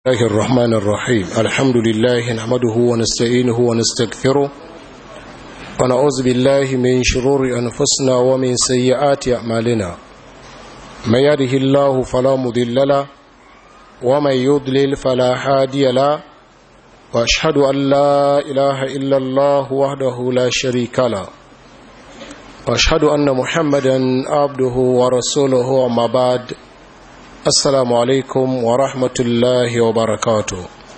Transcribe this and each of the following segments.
الله الرحمن الرحيم الحمد لله نحمده ونستعينه ونستغفره ونعوذ بالله من شرور أنفسنا ومن سيئات أعمالنا من يده الله فلا مضل له ومن يضلل فلا هادي له وأشهد أن لا إله إلا الله وحده لا شريك له وأشهد أن محمدا عبده ورسوله وما بعد assalamu alaikum wa rahmatullahi wa barakatu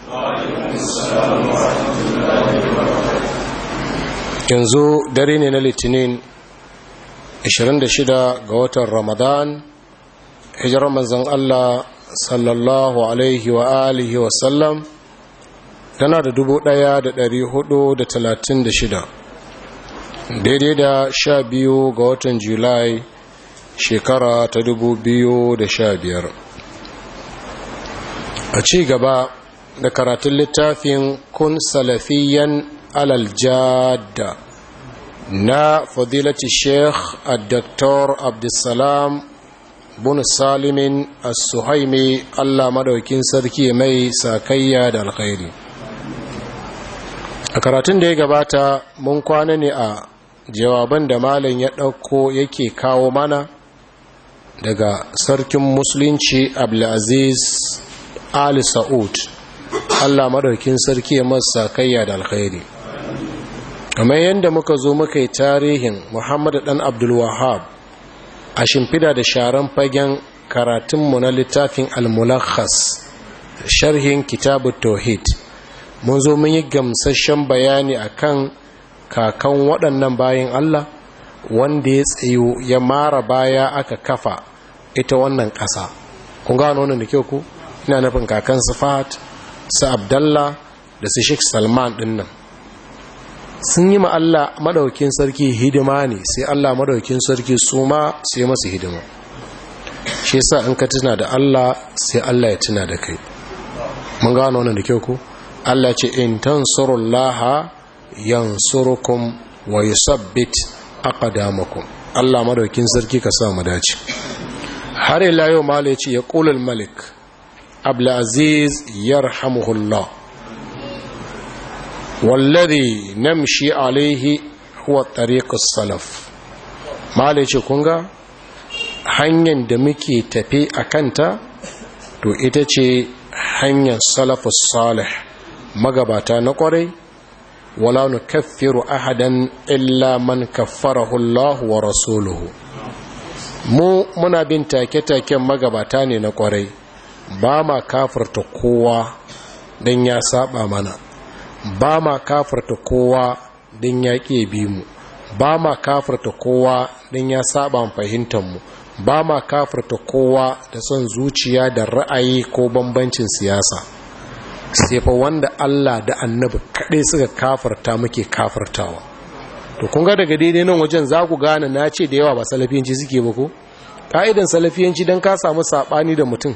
yanzu dare ne na litinin 26 ga watan ramadan hijirar manzan allah sallallahu alaihi wa alihi wa sallam tana da shida, daidai da sha biyu ga watan julai shekara ta dubu biyu da sha biyar. a ci gaba da karatun littafin kun salafiyan alaljada na fadilati sheikh a Dr. abdulsalam bin salimin as-suhaimi allah madaukin sarki mai sakayya da alkhairi a karatun da ya gabata mun kwana ne a jawaban da malam ya ɗauko yake kawo mana daga sarkin musulunci abdulaziz ali sa'ud allah maɗaukin sarki ya masa kayya da alkhairi kamar yadda muka zo muka yi tarihin muhammadu ɗan abdulwahab a shimfida da sharan fagen karatunmu na littafin almulakhas sharhin kitabu tauhid mun zo mun yi gamsashen bayani akan kakan waɗannan bayan allah wanda ya tsayo ya mara baya aka kafa ita wannan ƙasa kun gano wannan da kyau ku ina nufin kakan su fahad su abdallah da su sheik salman ɗin nan sun yi Allah madaukin sarki hidima ne sai Allah madaukin sarki su ma sai masu hidima shi sa in ka tuna da Allah sai Allah ya tuna da kai mun gano wannan da kyau ku Allah ce in tansurullaha yansurukum wa yusabbit aqdamakum Allah madaukin sarki ka sa mu dace har ila yau mala yace ya qulul malik abdul aziz yarhamuhullah wallazi namshi alaihi huwa tariqus salaf mala yace kun ga hanyar da muke tafe akanta to ita ce hanyar salafus salih magabata na kwarai wala nukaffiru ahadan illa man kaffarahu Allah wa rasuluhu mu muna bin take-taken magabata ne na kwarai ba ma kafirta kowa don ya saba mana ba ma kafirta kowa don ya ƙi bi mu ba ma kafirta kowa don ya saba fahimtar mu ba ma kafirta kowa da son zuciya da ra'ayi ko bambancin siyasa sai fa wanda Allah da annabi kaɗai suka kafarta muke kafartawa to kun ga daga daidai nan wajen za ku gane na ce da yawa ba salafiyanci suke ba ko ka'idan salafiyanci don ka samu saɓani da mutum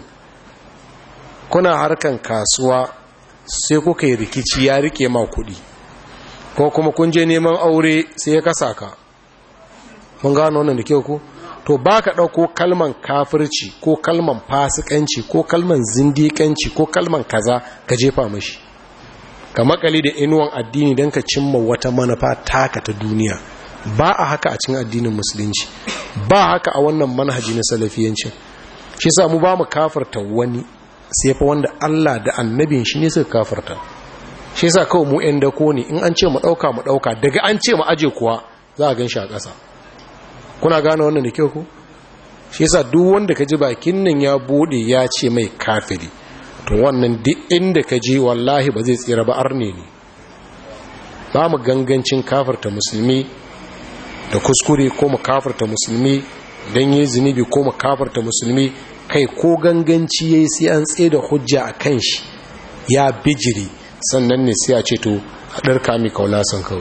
kuna harkan kasuwa sai kuka yi rikici ya rike ma kuɗi ko kuma kun je neman aure sai ya kasa ka mun gano wannan da kyau ku to ba ka ɗauko kalman kafirci ko kalman fasikanci ko kalman zindikanci ko kalman kaza ka jefa mashi ka makali da inuwan addini don ka cimma wata manufa taka ta duniya ba a haka a cikin addinin musulunci ba haka a wannan manhaji na salafiyancin shi sa mu ba mu kafarta wani sai fa wanda Allah da annabin shi ne suka kafarta shi sa kawai mu 'yan dako ne in an ce mu ɗauka mu ɗauka daga an ce mu aje kuwa za a gan shi a ƙasa kuna gane wannan da kyau ku shi yasa duk wanda ka ji bakin nan ya bude ya ce mai kafiri to wannan duk inda ka ji wallahi ba zai tsira ba arne ne ba mu gangancin kafirta musulmi da kuskure ko mu kafirta musulmi don yi zunubi ko mu kafirta musulmi kai ko ganganci yayi sai an tsaye da hujja a kan shi ya bijiri sannan ne sai a ce to a ɗarka mai kaulasan kawai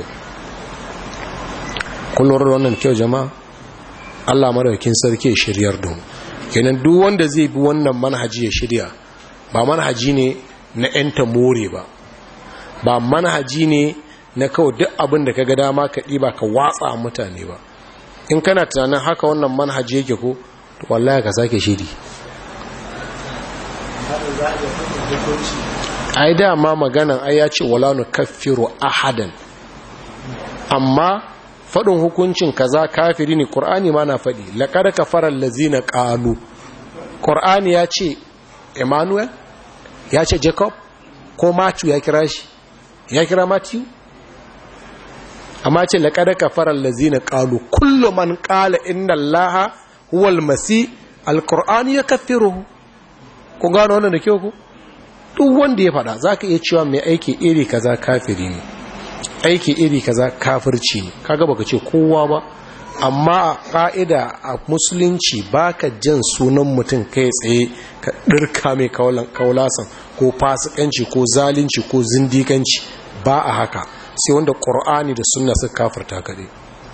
kullum wannan kyau jama'a Allah madaukin sarki ya shiryar don kenan duk wanda zai bi wannan manhaji ya shirya ba manhaji ne na yanta more ba ba manhaji ne na kawai duk abin da ka ga dama ka ɗiba ka watsa mutane ba in kana tunanin haka wannan manhaji yake ko to wallahi ka sake shiri ai dama maganan ai ya ce wala nu kaffiru ahadan amma faɗin hukuncin kaza kafiri ne ƙur'ani ma na faɗi laƙar kafarar lazina ƙalu ƙur'ani ya ce emmanuel ya ce jacob ko matthew ya kira shi ya kira matthew amma ce laƙar kafarar lazina ƙalu kullum man ƙala inna allaha huwal masi alƙur'ani ya kafiru ku gano wannan da kyau ku duk wanda ya faɗa za ka iya cewa mai aiki iri kaza kafiri ne aiki iri kaza kafirci ne kaga baka ce kowa ba amma a ƙa'ida a musulunci baka jan sunan mutum kai tsaye ka ɗirka mai kaulasan ko fasikanci ko zalunci ko zindikanci ba a haka sai wanda ƙur'ani da sunna suka kafirta kaɗai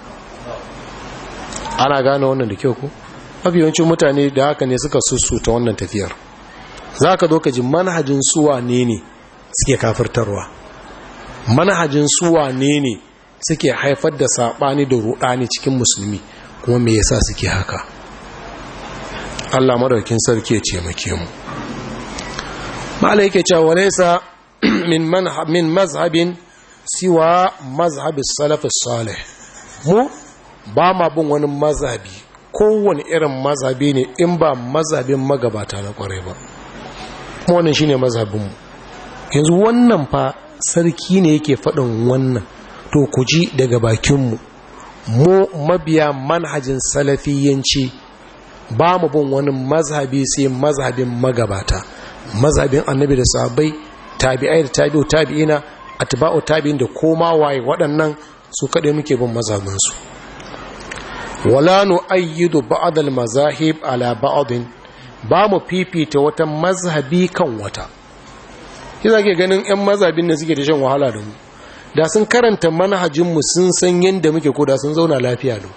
ana gane wannan da kyau ku mafi yawancin mutane da haka ne suka sussuta wannan tafiyar za ka zo ka ji manhajin suwa ne ne suke kafirtarwa manhajin suwa ne ne suke haifar da saɓani da ruɗani cikin musulmi kuma me yasa suke haka Allah madaukin sarki ya ce make mu malai yake cewa walaysa min min mazhabin siwa mazhabis salaf salih mu ba ma bin wani mazhabi kowane irin mazhabi ne in ba mazhabin magabata na kwarai ba kuma wannan shine mazhabinmu yanzu wannan fa sarki ne yake faɗin wannan to ku ji daga bakinmu mu mabiya manhajin salafiyanci ba mu bin wani mazhabi sai mazhabin magabata mazhabin annabi da sahabbai tabi'ai da tabi'u tabi'ina atba'u tabi'in da koma waye waɗannan su kaɗai muke bin mazhabinsu wala nu ayyidu ba'd al-mazahib ala ba'din ba mu fifita wata mazhabi kan wata kiza ke ganin 'yan mazhabin da suke da shan wahala da mu da sun karanta manhajinmu sun san yadda muke ko da sun zauna lafiya da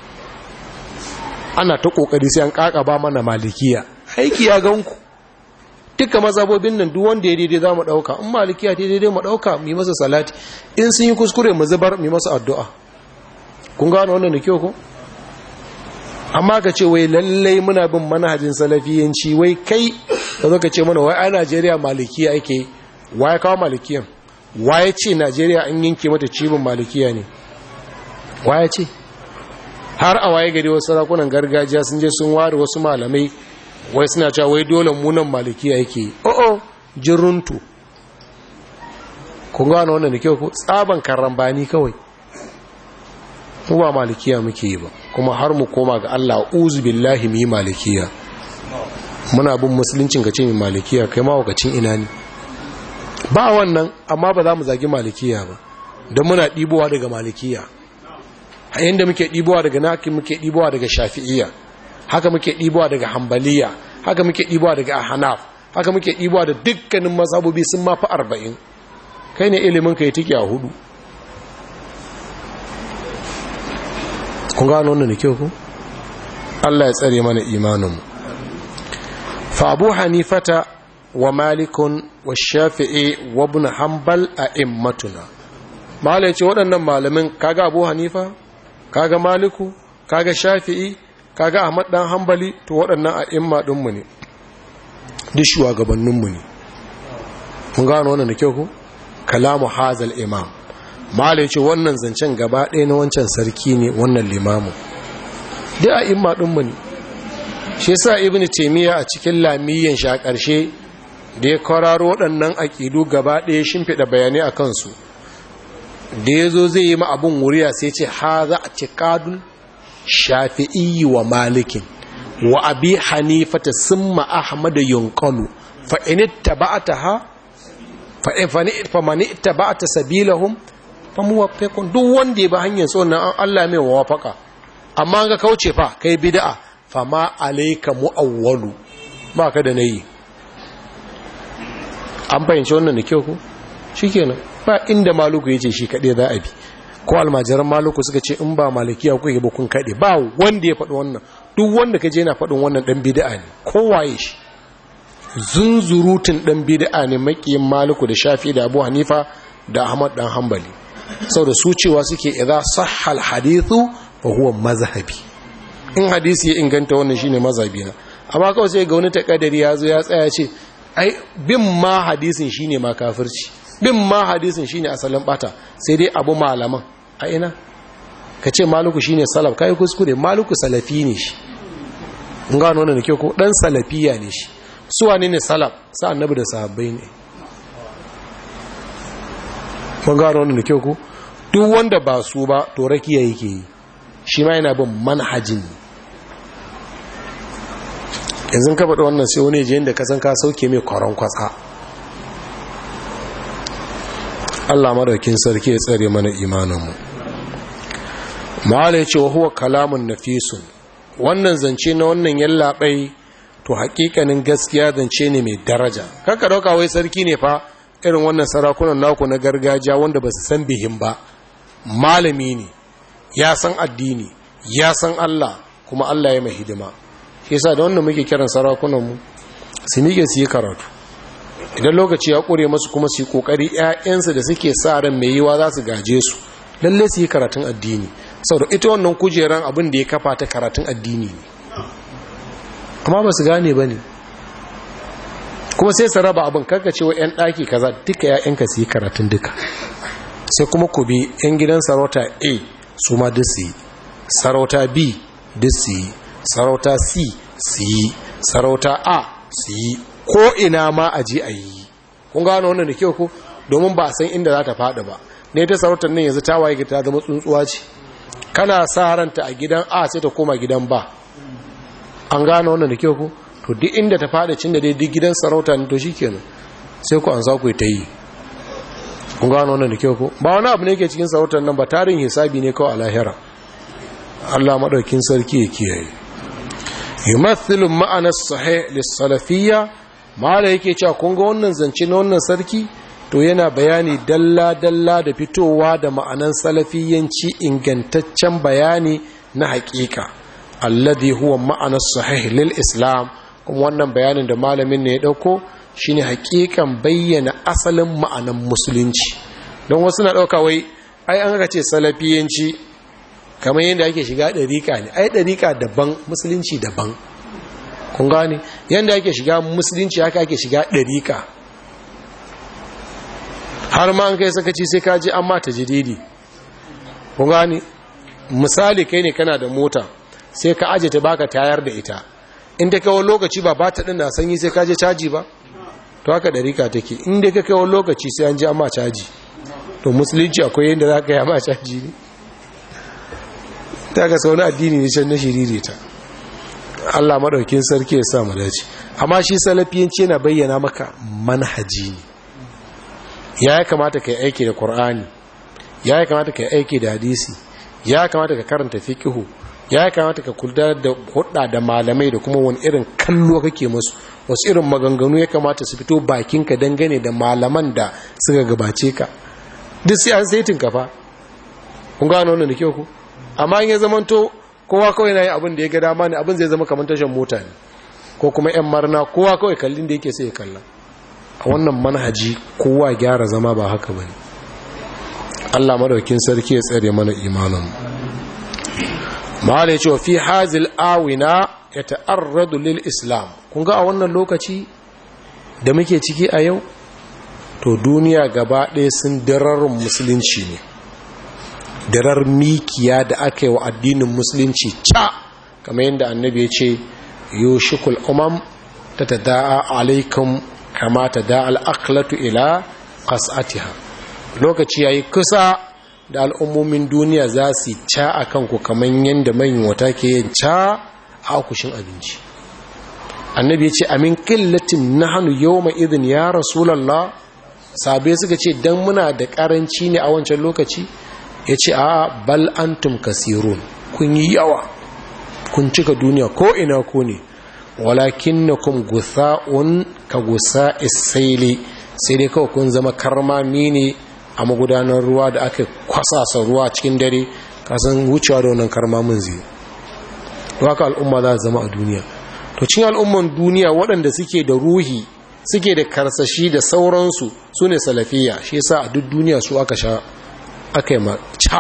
ana ta kokari sai an kaka ba mana malikiya aiki ya ganku duka mazhabobin nan duk wanda ya daidai za mu dauka in malikiya ta daidai mu dauka mu yi masa salati in sun yi kuskure mu zubar mu yi masa addu'a kun gano wannan da kyau ko amma ka ce wai lallai muna bin manhajin salafiyanci wai kai ka zo ka ce mana wai a najeriya malikiya ake waye kawo malikiyan waye ce najeriya an yanke mata cibin malikiya ne waye ce har a waye gari wasu sarakunan gargajiya sun je sun ware wasu malamai wai suna cewa wai dole munan malikiya yake o'o jiruntu kun gano wannan da kyau ko tsaban karambani kawai mu ba malikiya muke yi ba kuma har mu koma ga Allah uzu billahi mu yi malikiya muna bin musuluncin ka ce mai malikiya kai mawakacin ina ne ba wannan amma ba za mu zagi malikiya ba don muna ɗibowa daga malikiya a yadda muke ɗibowa daga naki muke ɗibowa daga shafi'iya haka muke ɗibowa daga hambaliya haka muke ɗibowa daga ahanaf haka muke ɗibowa da dukkanin mazhabobi sun mafi arba'in kai ne ilimin ka yi tiki a hudu kun gano wannan da kyau ku Allah ya tsare mana imaninmu fa abu hanifata wa malikun wa shafi'i wa ibn hanbal a immatuna malai ce waɗannan malamin kaga abu hanifa kaga maliku kaga shafi'i kaga ahmad dan hanbali to waɗannan a imma ɗinmu ne duk shugabanninmu ne kun gano wannan da kyau ku kalamu hazal imam malai ce wannan zancen gaba ɗaya na wancan sarki ne wannan limamu da a imma ɗinmu ne shi sa ibn taimiyya a cikin lamiyyan shi a ƙarshe da ya kwararo waɗannan aƙidu gaba ɗaya shimfiɗa bayanai a kansu da ya zo zai yi ma abin wuriya sai ce ha za a ci ƙadun shafi'i wa malikin wa abi hanifata sun ma'ahmada yunƙalu fa'inita ba ta ha fa'inita ba ta sabilahun famuwafikun duk wanda ya ba hanyar tsohon an Allah mai wafaka amma ga kauce fa kai bid'a fama alayka muawwalu ba ka da nayi an fahimci wannan da kyau ko shikenan ba inda maluku yace shi kade za a bi ko almajiran maluku suka ce in ba malikiya ku ba kun kade ba wanda ya faɗi wannan duk wanda kaje yana faɗin wannan dan bid'a ne kowaye shi zunzurutun dan bid'a ne makiyin maluku da shafi da abu hanifa da ahmad dan hanbali sau da su cewa suke idza sahhal hadithu fa huwa mazhabi in hadisi ya inganta wannan shine mazhabi na amma kawai sai ga wani takadari ya zo ya tsaya ce ai bin ma hadisin shine ma kafirci bin ma hadisin shine asalin bata sai dai abu malaman a ina ka ce maluku shine salaf kai kuskure maluku salafi ne shi in gano wannan da ke ko dan salafiya ne shi su wane ne salaf sa annabi da sahabbai ne mun gano wannan da ke ko duk wanda ba su ba to rakiya yake yi shi ma yana bin manhajin yanzu ka faɗi wannan sai wani jiyan da ka san ka sauke mai kwaron kwatsa Allah madaukin sarki ya tsare mana imaninmu ma'ala ya ce wa huwa kalamun nafisun wannan zance na wannan yallaɓai to hakikanin gaskiya zance ne mai daraja kaka dauka wai sarki ne fa irin wannan sarakunan naku na gargajiya wanda ba su san bihin ba malami ne ya san addini ya san Allah kuma Allah ya mai hidima shi yasa da wannan muke kiran sarakunanmu su mike su yi karatu idan lokaci ya kure masu kuma su yi kokari ƴaƴansu da suke sa ran mai yiwa za su gaje su lalle su yi karatun addini saboda ita wannan kujeran abin da ya kafa ta karatun addini ne amma ba su gane ba ne kuma sai su raba abin karka cewa 'yan ɗaki kaza duka 'ya'yanka su yi karatun duka sai kuma ku bi 'yan gidan sarauta a su ma duk su yi sarauta b duk su yi sarauta c su yi sarauta a su yi ko ina ma a ji a yi kun gano wannan da kyau ko domin ba san inda za ta faɗi ba ne ta sarautar nan yanzu ta waye ta zama tsuntsuwa ce kana sa ranta a gidan a sai ta koma gidan ba an gano wannan da kyau ko to duk inda ta faɗi cin da dai duk gidan sarauta ne to shikenan sai ku an za ku ta yi kun gano wannan da kyau ko ba wani abu ne ke cikin sarautar nan ba tarin hisabi ne kawai a lahira Allah madaukin sarki ya kiyaye yumathilu ma'ana sahih lis-salafiyya mala yake cewa kun ga wannan zance na wannan sarki to yana bayani dalla dalla da fitowa da ma'anan salafiyanci ingantaccen bayani na haƙiƙa alladhi huwa ma'ana sahih lil islam kuma wannan bayanin da malamin ne ya dauko shine haƙiƙan bayyana asalin ma'anan musulunci don wasu na dauka wai ai an ga ce salafiyanci kamar yadda ake shiga ɗariƙa ne ai ɗariƙa daban musulunci daban kun gane yadda ake shiga musulunci haka ake shiga ɗariƙa har ma an kai sakaci sai kaji an mata jididi kun gane misali kai ne kana da mota sai ka aje ta baka tayar da ita in ta kawo lokaci ba ba ta ɗin na sanyi sai kaje caji ba to haka ɗariƙa take in da ka kawo lokaci sai an ji an ma caji to musulunci akwai yadda za ka yi ma caji ne ta ga wani addini ne can na shiriri ta Allah maɗaukin sarki ya sa mu dace amma shi salafiyanci yana bayyana maka manhaji ne ya kamata ka yi aiki da Qur'ani ya kamata ka yi aiki da hadisi ya kamata ka karanta fiqhu ya kamata ka kula da hudda da malamai da kuma wani irin kallo kake musu wasu irin maganganu ya kamata su fito bakinka dangane da malaman da suka gabace ka duk sai an saitin ka fa kun gano wannan da kyau ku amma in ya zamanto kowa kawai na yi abin da ya ga dama ne abin zai zama kamar tashan mota ne ko kuma 'yan marna kowa kawai kallin da yake sai ya kalla a wannan manhaji kowa gyara zama ba haka ba ne allah madaukin sarki ya tsare mana imanin mahala cewa fi hazil awina ya ta'arradu lil islam kun ga a wannan lokaci da muke ciki a yau to duniya gaba ɗaya sun dararin musulunci ne darar mikiya da aka yi wa addinin musulunci ca kamar yadda annabi ya ce yoshikul umam ta ta da'a alaikum kama ta da'a al'aklatu ila ƙasatiha lokaci ya yi kusa da al'ummomin duniya za su ca a kanku kamar yadda manyan wata ke yin ca a akushin abinci annabi ya ce amin killatin na hannu yau mai izin ya rasulallah sabai suka ce don muna da ƙaranci ne a wancan lokaci ya ce a bal antum kasirun kun yi yawa kun cika duniya ko ina ko ne walakin na kun gusa'un ka gusa isaili sai dai kawai kun zama karmami ne a magudanar ruwa da aka kwasasa ruwa cikin dare kasan wucewa da wannan karmamin zai haka al'umma za zama a duniya to cin al'umman duniya waɗanda suke da ruhi suke da karsashi da sauransu su ne salafiya shi yasa a duk duniya su aka sha aka yi ca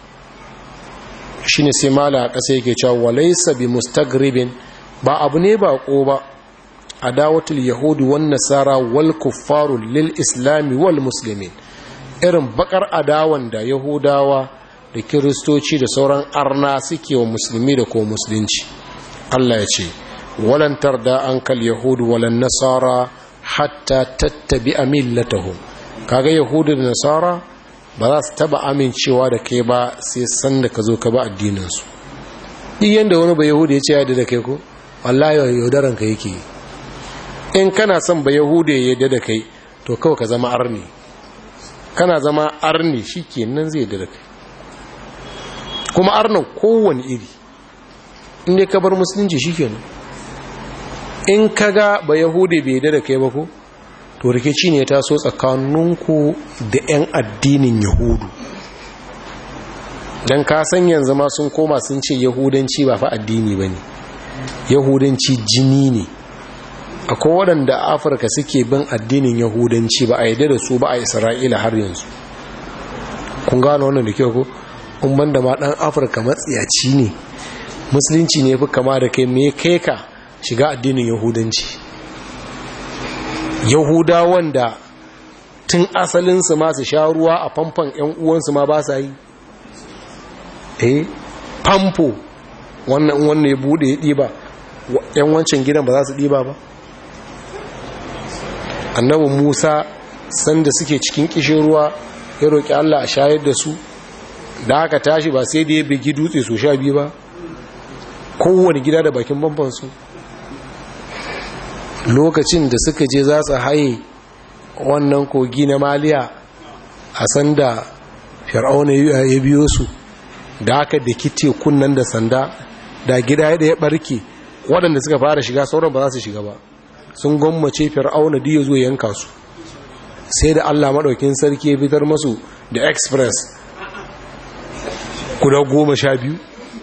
shi ne sai mala a ƙasa yake cewa walaisa bi mustagribin ba abu ne ba ko ba adawatul yahudi wan nasara wal kuffaru lil islami wal muslimin irin bakar adawan da yahudawa da kiristoci da sauran arna suke wa musulmi da ko musulunci Allah ya ce walan tarda ankal yahudu walan nasara hatta tattabi'a millatahum kaga yahudu da nasara ba za su taba amincewa da kai ba sai san da ka zo ka ba addininsu duk yadda wani ba yahudu ya ce yadda da kai ko wallahi yaudaran ka yake in kana son ba yahudu ya yadda da kai to kawai ka zama arni kana zama arni shi kenan zai yadda da kai kuma arnan kowane iri inda ka bar musulunci shi kenan in ka ga ba yahudu bai yadda da kai ba ko to rikici ne ta so tsakaninku da 'yan addinin yahudu don kasan yanzu ma sun koma sun ce yahudanci ba fa addini ba ne yahudanci jini ne akwai waɗanda afirka suke bin addinin yahudanci ba a yadda da su ba a isra'ila har yanzu kun gano wannan da kyau ko kun da ma ɗan afirka matsiyaci ne musulunci ne fi kama da kai me kai ka shiga addinin yahudanci yahudawan da tun asalinsu ma su sha ruwa a famfan 'yan uwansu ma ba sa yi eh famfo wannan wannan ya bude ya ɗiba yan wancan gidan ba za su ɗiba ba annabi musa sanda suke cikin kishin ruwa ya roƙi allah a shayar da su da aka tashi ba sai da ya bigi dutse su sha biyu ba kowane gida da bakin bambansu lokacin da suka je za su haye wannan kogi na maliya a sanda fir'auna ya biyo su da aka da kite kunnan da sanda da gida ya barke waɗanda suka fara shiga sauran ba za su shiga ba sun gwammace fir'auna da ya zo yanka su sai da allah maɗaukin sarki ya fitar masu da express guda goma sha biyu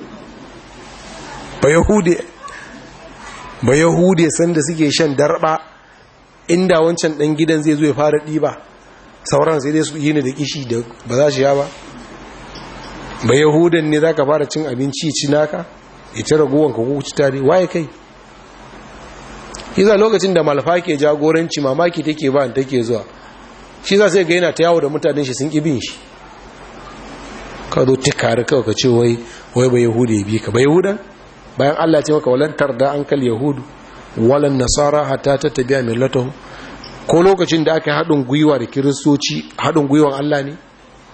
ba yahude sanda suke shan darba inda wancan ɗan gidan zai zo ya fara ɗiba sauran sai dai su yi ne da kishi da ba za shi ya ba ba yahudan ne za ka fara cin abinci ci naka ita ragowar ka kuci tare waye kai iza lokacin da malfa ke jagoranci mamaki take ba take zuwa shi za sai ga yana ta yawo da mutanen shi sun ƙi bin shi ka zo tikari kawai ka ce wai wai ba yahudu ya bi ka ba yahudan bayan allah ce maka walantar da an kal yahudu walan nasara hatta ta tabiya millatahu ko lokacin da aka haɗin gwiwa da kiristoci haɗin gwiwan allah ne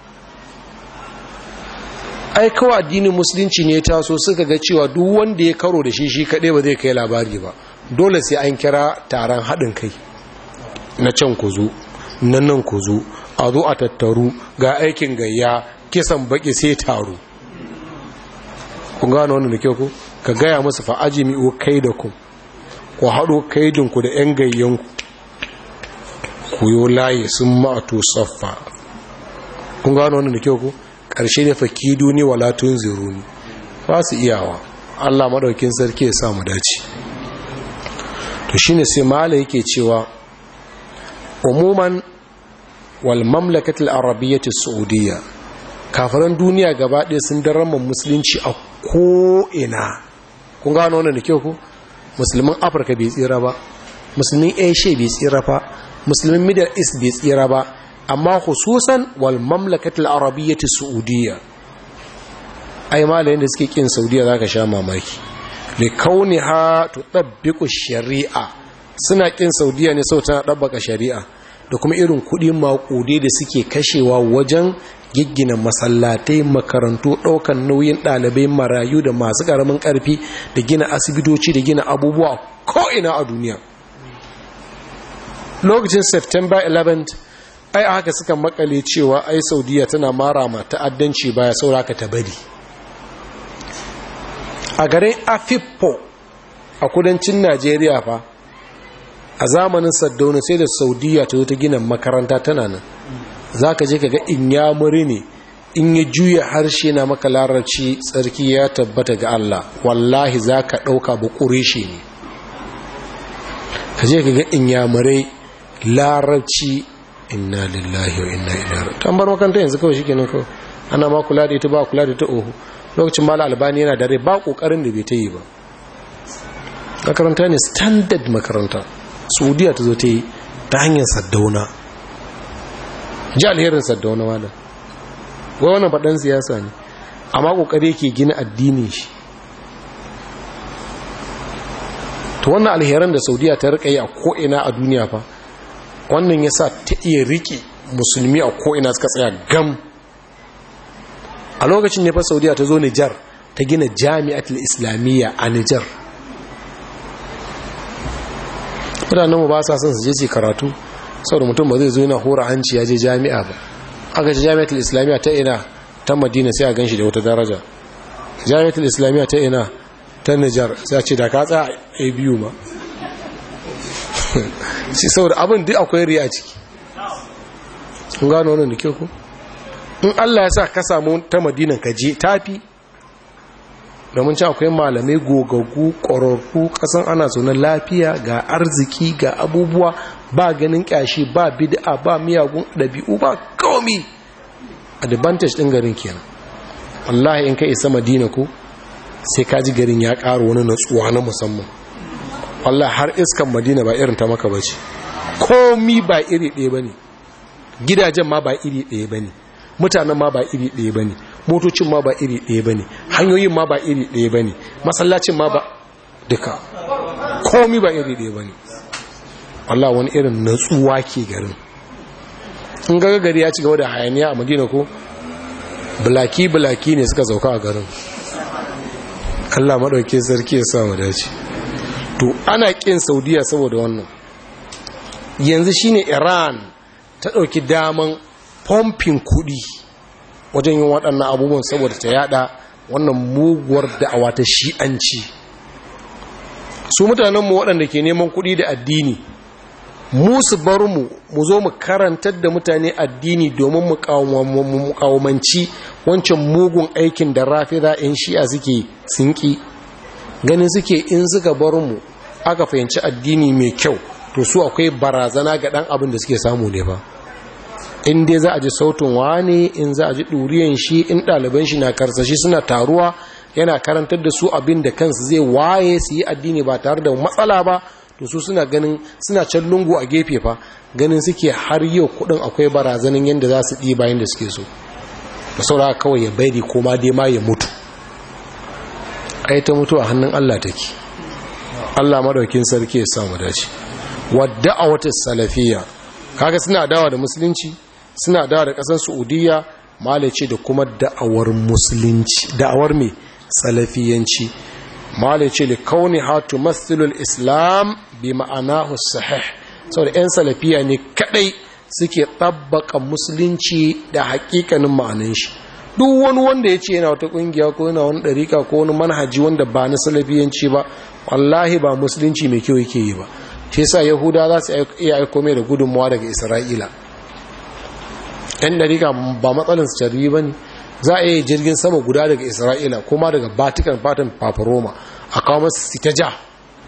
ai kawai addinin musulunci ne ta so suka ga cewa duk wanda ya karo da shi shi kaɗai ba zai kai labari ba dole sai an kira taron haɗin kai na can ku zo na nan ku zo a zo a tattaru ga aikin gayya kisan baki sai taro kun gano wannan da kyau ku ka gaya musu fa'aji mi'o kai da ku ku haɗo kaidinku da 'yan gayyanku ku yi layi sun ma'ato saffa kun gano wannan da kyau ku ƙarshe ne fakidu ne walatun ziruni ba su iyawa allah maɗaukin sarki ya samu dace to shine sai mala yake cewa umuman wal mamlakatul arabiyyati saudiyya kafiran duniya gaba ɗaya sun darama musulunci a ko'ina kun gano wannan da kyau ku musulmin afirka bai tsira ba musulmin asia bai tsira ba musulmin middle east bai tsira ba amma hususan wal mamlakatul arabiyyati saudiyya ai malayin da suke kin saudiya zaka sha mamaki li kauniha tutabbiqu shari'a suna kin saudiya ne sau tana dabbaka shari'a da kuma irin kudi makude da suke kashewa wajen giggina masallatai makarantu daukan nauyin dalibai marayu da masu karamin karfi da gina asibitoci da gina abubuwa ko ina a duniya lokacin september 11 ai haka suka makale cewa ai saudiya tana mara ma ta'addanci baya sauraka ta bari a garin afippo a kudancin najeriya fa a zamanin saddauna sai da saudiya ta zo ta gina makaranta tana nan za ka je ka ga in ya muri ne in ya juya harshe na maka larabci tsarki ya tabbata ga Allah wallahi za ka ɗauka bukure shi ne ka je ka ga in ya muri larabci inna lillahi wa inna ilaihi tambar makaranta yanzu kawai shikenan kawai ana ma kula da ita ba kula da ita ohu lokacin mala albani yana dare ba kokarin da bai ta yi ba makaranta ne standard makaranta saudiya ta zo ta yi ta hanyar saddauna ji alherin saddauna malam wai wannan faɗan siyasa ne amma ƙoƙari yake gina addini shi to wannan alheran da saudiya ta rika yi a ko'ina a duniya fa wannan ya sa ta iya riƙe musulmi a ko'ina suka tsaya gam a lokacin ne fa saudiya ta zo nijar ta gina jami'atul islamiyya a nijar mutanenmu ba sa son su je su karatu saboda mutum ba zai zo yana hora hanci ya je jami'a ba aka ce jami'atul islamiyya ta ina ta madina sai a ganshi da wata daraja jami'atul islamiyya ta ina ta nijar sai a ce da ka tsaya a biyu ma shi saboda abin duk akwai riya ciki kun gano wannan da ke ku in allah ya sa ka samu ta madinan ka je tafi domin ci akwai malamai gogaggu ƙwararru ƙasan ana zaune lafiya ga arziki ga abubuwa ba ganin ƙyashi ba bid'a ba miyagun ɗabi'u ba komi advantage ɗin garin kenan wallahi in ka isa madina ko sai ka ji garin ya ƙara wani natsuwa na musamman wallahi har iskan madina ba irin ta maka ba ce komi ba iri ɗaya ba ne gidajen ma ba iri ɗaya ba ne mutanen ma ba iri ɗaya ba ne motocin ma ba iri ɗaya ba ne hanyoyin ma ba iri ɗaya ba ne masallacin ma ba duka komi ba iri ɗaya ba ne Allah wani irin natsuwa ke garin in gaga gari ya ci gaba da hayaniya a madina ko bulaki-bulaki ne suka zauka a garin Allah maɗauki sarki ya samu dace to ana ƙin saudiya saboda wannan yanzu shine iran ta ɗauki daman fomfin kuɗi wajen yin waɗannan abubuwan saboda ta yada wannan muguwar da'awa ta shi'anci su mutanenmu waɗanda ke neman kuɗi da addini mu su bar mu mu zo mu karantar da mutane addini domin mu kawomanci wancan mugun aikin da rafida in shi'a suke sinki ganin suke in suka bar mu aka fahimci addini mai kyau to su akwai barazana ga ɗan abin da suke samu ne ba in dai za a ji sautin wani in za a ji ɗuriyan shi in ɗaliban shi na karsashi suna taruwa yana karantar da su abin da kansu zai waye su yi addini ba tare da matsala ba to su suna ganin suna can lungu a gefe fa ganin suke har yau kudin akwai barazanin yadda za su ɗi bayan da suke so da saura kawai ya bari koma dai ma ya mutu ai ta mutu a hannun Allah take Allah madaukin sarki ya samu dace wadda a wata salafiya kaga suna dawa da musulunci suna dawa da kasar Saudiya malace da kuma da'awar musulunci da'awar me salafiyanci malace li kauni hatu mathilul islam bi ma'anahu sahih saboda yan salafiya ne kadai suke tabbaka musulunci da hakikanin ma'anan shi duk wani wanda ya ce yana wata kungiya ko yana wani ɗarika ko wani manhaji wanda ba na salafiyanci ba wallahi ba musulunci mai kyau yake yi ba shi yasa yahuda za su iya aiko mai da gudunmawa daga isra'ila yan ɗarika ba matsalin su carri ba ne za a yi jirgin sama guda daga isra'ila kuma daga vatican fatan paparoma a kawo masu ta ja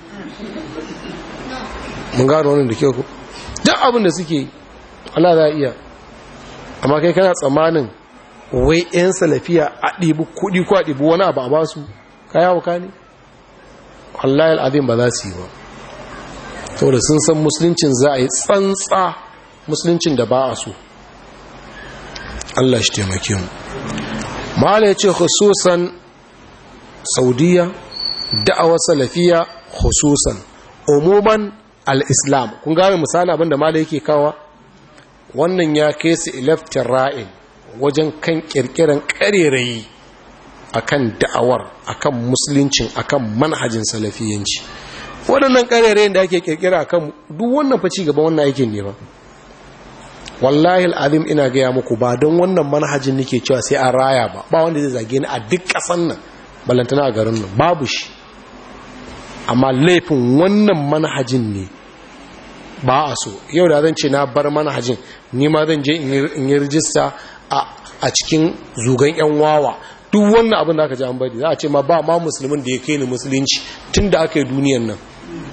mun gano wani da kyau ku duk abin da suke Allah za a iya amma kai kana tsammanin wai 'yan salafiya a ɗibi kuɗi ko a ɗibi wani abu a ba su kaya wuka ne wallahi al'adun ba za su yi ba saboda sun san musuluncin za a yi tsantsa musuluncin da ba a so Allah shi taimake mu mala ya ce khususan saudiya da'awar salafiya khususan umuman al-islam kun gane misali abinda mala yake kawa wannan ya kai su ilaftin ra'in wajen kan kirkiran karerayi akan da'awar akan musuluncin akan manhajin salafiyanci waɗannan karerayin da ake kirkira akan duk wannan fa ci gaba wannan aikin ne ba wallahi al'azim ina gaya muku ba don wannan manhajin nake cewa sai an raya ba ba wanda zai zage ni a duk ƙasan nan balantana a garin nan babu shi amma laifin wannan manhajin ne ba a so yau da zan ce na bar manhajin ni ma zan je in yi rijista a cikin zugan yan wawa duk wannan abin da aka ji an bari za a ce ma ba ma musulmin da ya kai ni musulunci tun da aka yi duniyan nan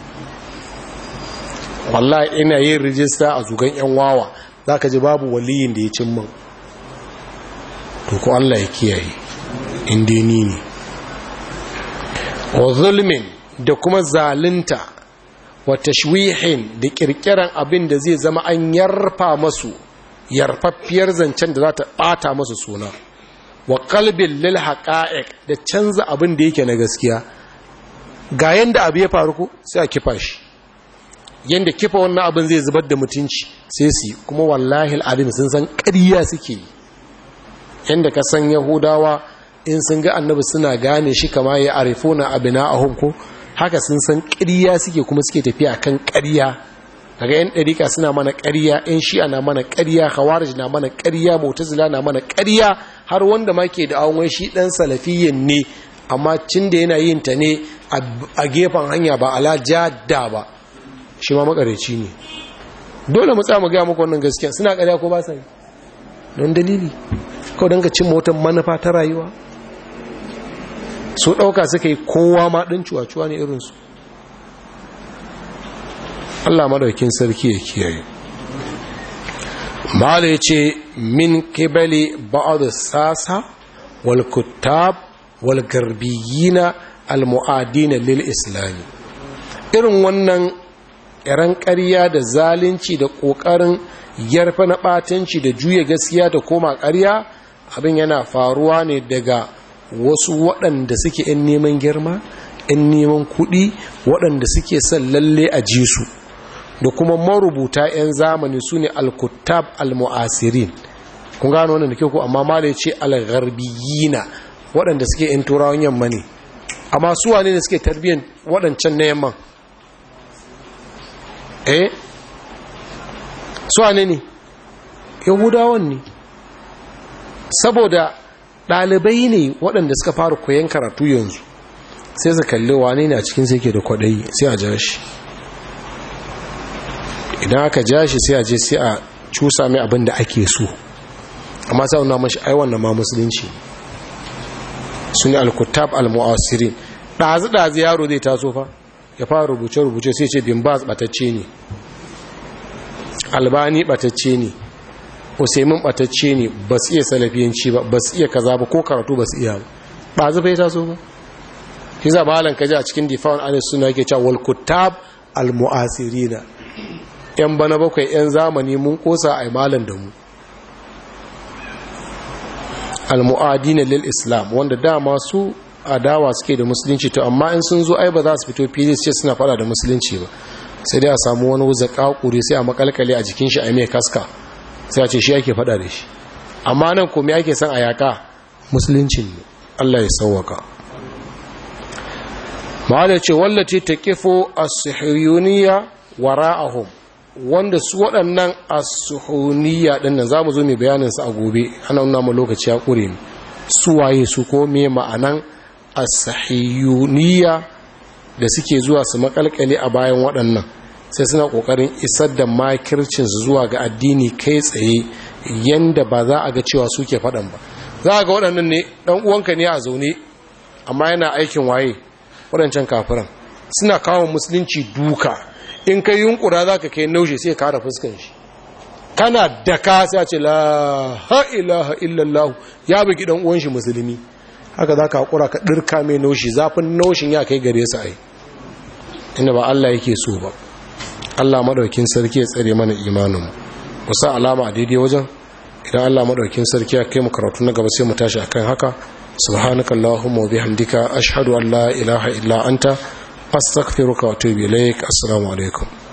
wallahi ina yin rijista a zugan yan wawa za ka ji babu waliyin da ya cin man to ko Allah ya kiyaye inda ni ne wa zulmin da kuma zalunta wa tashwihin da kirkiran abin da zai zama an yarfa masu yarfaffiyar zancen da za ta ɓata masu suna wa kalbin lil haqa'iq da canza abin da yake na gaskiya ga yanda abu ya faru ko sai a kifa shi yanda kifa wannan abin zai zubar da mutunci sai su kuma wallahi al'adim sun san ƙarya suke yi yanda ka san yahudawa in sun ga annabi suna gane shi kama ya arifuna abina ahum ko haka sun san ƙarya suke kuma suke tafiya kan ƙarya daga yan ɗarika suna mana ƙarya yan shi'a na mana ƙarya khawarij na mana ƙarya mu'tazila na mana ƙarya har wanda ma ke da awon shi ɗan salafiyyin ne amma cin da yana yin ta ne a gefen hanya ba ala jadda ba shi ma makareci ne dole mu tsaya mu gaya muku wannan gaskiya suna ƙarya ko ba sa yi don dalili kawai don ka cin motar manufa ta rayuwa su ɗauka suka yi kowa ma ɗin cuwa-cuwa ne irinsu Allah madaukin sarki ya kiyaye mala ya ce min kibali ba'ad sasa wal kuttab wal garbiyina al mu'adina lil islami irin wannan iran ƙarya da zalunci da ƙoƙarin yarfa na ɓatanci da juya gaskiya da koma ƙarya abin yana faruwa ne daga wasu waɗanda suke 'yan neman girma 'yan neman kuɗi waɗanda suke son lalle a ji su da kuma marubuta 'yan zamani su ne alkutab almu'asirin kun gano wannan da ke ku amma mala ce algharbiyina waɗanda suke 'yan turawan yamma ne amma su wane ne suke tarbiyyar waɗancan na yamman eh su wane ne yahudawan ne saboda ɗalibai ne waɗanda suka fara koyon karatu yanzu sai su kalli wane ne a cikin sai ke da kwaɗayi sai a ja shi idan aka ja shi sai a je sai a cusa mai abin da ake so amma sai wani mashi ai wannan ma musulunci su ne alkutab almu'asirin ɗazi-ɗazi yaro zai taso fa ya fara rubuce-rubuce sai ce bin baz ɓatacce ne albani ɓatacce ne usaimin ɓatacce ne ba su iya salafiyanci ba ba su iya kaza ba ko karatu ba su iya ba ɗazi bai taso ba shi za malan kaji a cikin difa'un anis suna yake cewa wal kutab almu'asirina yan bana bakwai yan zamani mun kosa a malan da mu almu'adina lil islam wanda dama su adawa suke da musulunci to amma in sun zo ai ba za su fito fili ce suna fada da musulunci ba sai dai a samu wani wuza kakuri sai a makalkale a jikin shi a mai kaska sai a ce shi ake fada da shi amma nan komai ake son a yaka musulunci ne Allah ya sauwaka ma'ala ce wallace ta kifo as-suhuyuniya wara'ahum wanda su waɗannan as-suhuniya dinnan zamu zo mai bayanin su a gobe ana nuna mu lokaci ya kure su waye su ko me ma'anan as-sahiyuniya da suke zuwa su makalkale a bayan waɗannan sai suna ƙoƙarin isar da makircin su zuwa ga addini kai tsaye yanda ba za a ga cewa suke faɗan ba za a ga waɗannan ne ɗan uwanka ne a zaune amma yana aikin waye waɗancan kafiran suna kawo musulunci duka in kai yunkura za ka kai naushe sai kara fuskan shi kana daka sai a ce la ha ilaha illallah ya bugi ɗan uwan shi musulmi haka za ka haƙura ka ɗirka mai naushi zafin naushin ya kai gare su ai inda ba Allah yake so ba Allah maɗaukin sarki ya tsare mana imaninmu kusa alama a daidai wajen idan Allah maɗaukin sarki ya kai mu karatu na gaba sai mu tashi akan haka subhanaka allahumma wa bihamdika ashhadu an la ilaha illa anta astaghfiruka wa atubu ilaik assalamu alaikum